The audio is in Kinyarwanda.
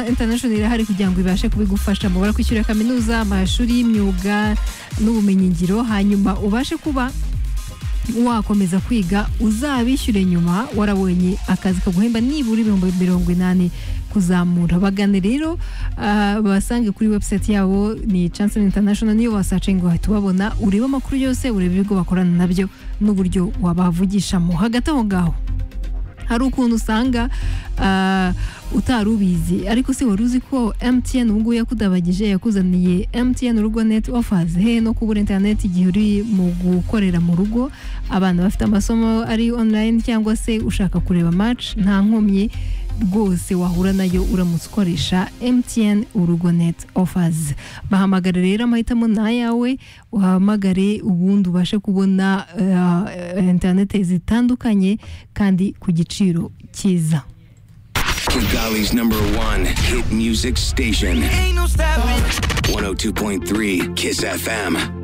International irahari kugira ngo ibashe kubigufasha mu kwishyura kaminuza amashuri y'imyuga n'ubumenyingiro hanyuma ubashe kuba wakomeza kwiga uzabishyure nyuma warabonye akazi kaguhemba nibura ibihumbi mirongo inani kuzamura bagane rero basange kuri website yabo ni Chancellor International niyo wasacinga wahita ubabona urebe amakuru yose urebe ibigo bakorana nabyo n'uburyo wabavugishamo hagati aho ngaho hari ukuntu usanga utari ubizi ariko se wari uzi ko emutiyeni ubu ngubu yakudabagije yakuzaniye emutiyeni urugo neti ofazi he no kubura interineti igihe uri mu gukorera mu rugo abana bafite amasomo ari onurayini cyangwa se ushaka kureba maci nta nkomyi rwose wahura nayo uramutse ukoresha emutiyeni urugo neti ofazi bahamagare rero amahitamo ni ayawe uhamagare ubundi ubashe kubona interineti zitandukanye kandi ku giciro cyiza Kigali's number one hit music station. 102.3 Kiss FM.